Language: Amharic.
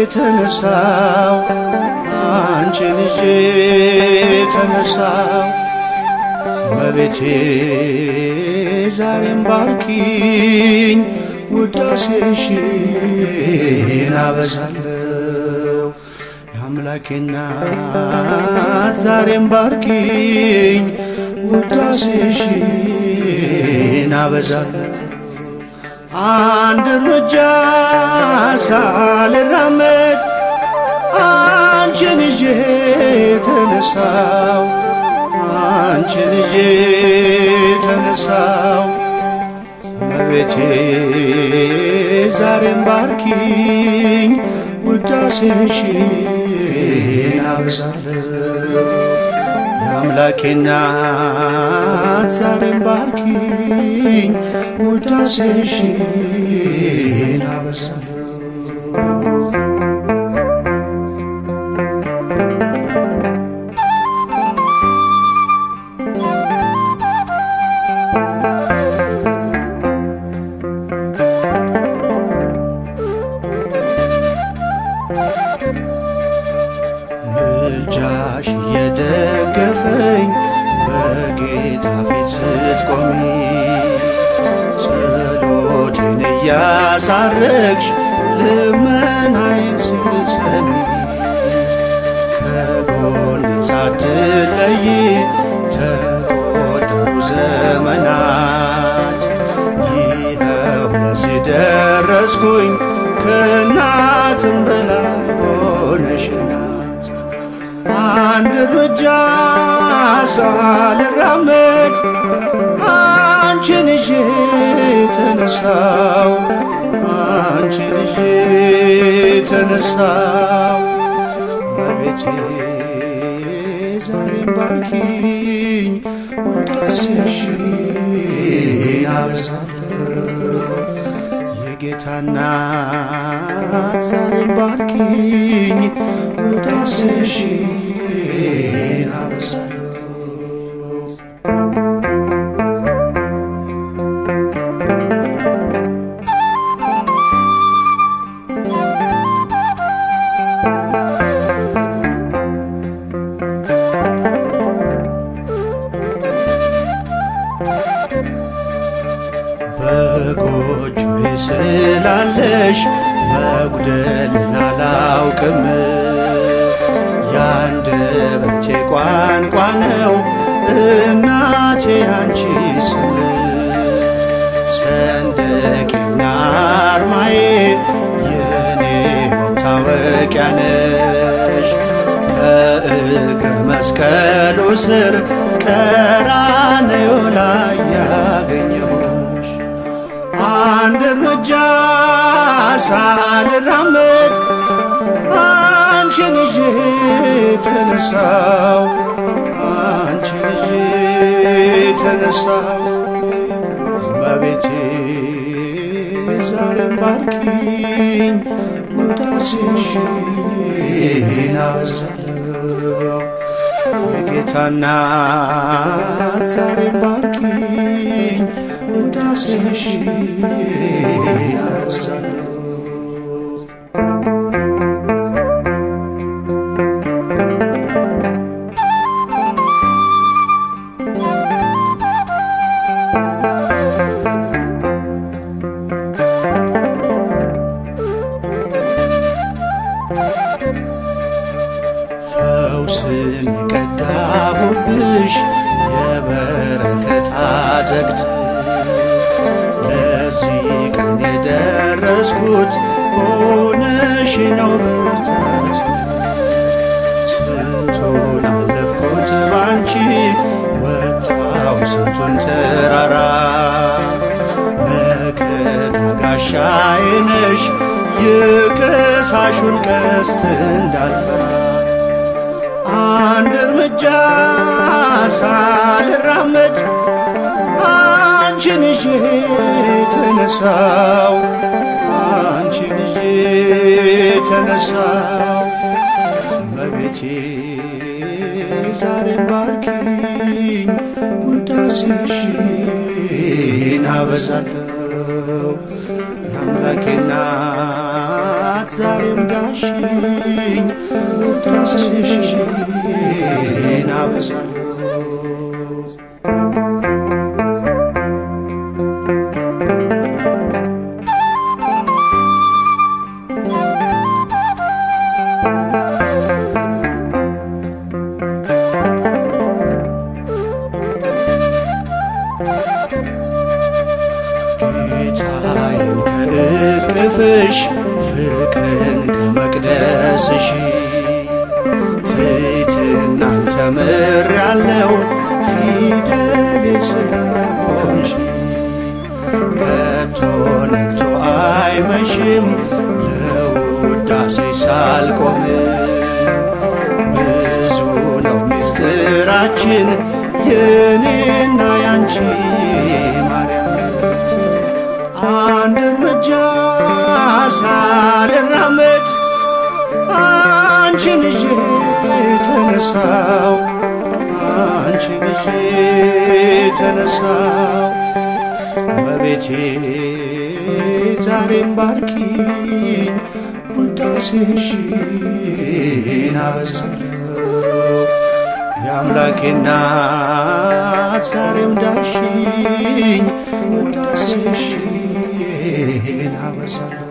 ተነሳው አንቺን ይዤ ተነሳው መቤቴ ዛሬም ባርኪኝ ውዳሴሽን አበዛለሁ የአምላኬ እናት ዛሬም ባርኪኝ ውዳሴሽን አበዛለሁ አንድ እርምጃ ሳልራመድ አንቺን ይዤ ተነሳው አንቺን ይዤ ተነሳው መቤቴ ዛሬም ባርኪኝ ውዳሴሽን አበዛለሁ የአምላኬ እናት ዛሬም ባርኪኝ ውዳሴሽን አበዛለሁ ምልጃሽ እየደገፈኝ በጌታ ፊት ስትቆሚ ጸሎቴን እያሳረግሽ ልመናዬን ስትሰሚ ከጎኔ ሳትለይ ተቆጠሩ ዘመናት ይኸው ለዚህ ደረስኩኝ ከእናትም በላይ ሆነሽ እናት አንድ እርምጃ ሳልራመድ አንቺን ይዤ ተነሳው አንቺን ይዤ ተነሳው መቤቴ ዛሬም ባርኪኝ ውዳሴሽን አበዛለሁ የጌታ እናት ዛሬም ባርኪኝ ውዳሴሽን አበዛለሁ በጎጆዬ ስላለሽ መጉደልን አላውቅም። የአንደበቴ ቋንቋ ነው እናቴ አንቺ ስም ሰንደቄና አርማዬ የኔ መታወቂያ ነሽ ከእግረ መስቀሉ ስር ቀራንዮ ላይ ያገኘሁሽ አንድ እርምጃ ሳልራመድ አንቺን ይዤ ተነሳው አንቺን ይዤ ተነሳው መቤቴ ዛሬም ባርኪኝ ውዳሴሽን አበዛለሁ የጌታ እናት ዛሬም ባርኪኝ ውዳሴሽን አበዛለሁ ፈውስን የቀዳሁብሽ የበረከት አዘግት ለዚህ ቀን የደረስኩት ሆነሽ ነው ብርታት ስንቱን አለፍኩት ባንቺ ወጣው ስንቱን ተራራ መከታ ጋሻዬ ነሽ የከሳሹን ቀስት እንዳልፈራ አንድ እርምጃ ሳልራመድ አንቺን ይዤ ተነሳው አንቺን ይዤ ተነሳው መቤቴ ዛሬም ባርኪኝ ውዳሴሽን አበዛለሁ የአምላኬ እናት ዛሬም ዳሽኝ ውዳሴሽን አበዛለሁ ጌታዬን ከእቅፍሽ ፍቅርን ከመቅደስሽ ትሕትናን ተምሬአለሁ ፊደሌ ስለሆንሽ ከቶ ነግቶ አይመሽም ለውዳሴ ሳልቆም ብዙ ነው ምስጢራችን የኔና ያንቺ ማርያም አንድ እርምጃ ሳልራመድ አንቺን ይዤ ተነሳው አንቺን ይዤ ተነሳው በቤቴ ዛሬም ባርኪኝ ውዳሴሽን አበዛለሁ የአምላኬ እናት ዛሬም ዳሽኝ ውዳሴሽን አበዛለሁ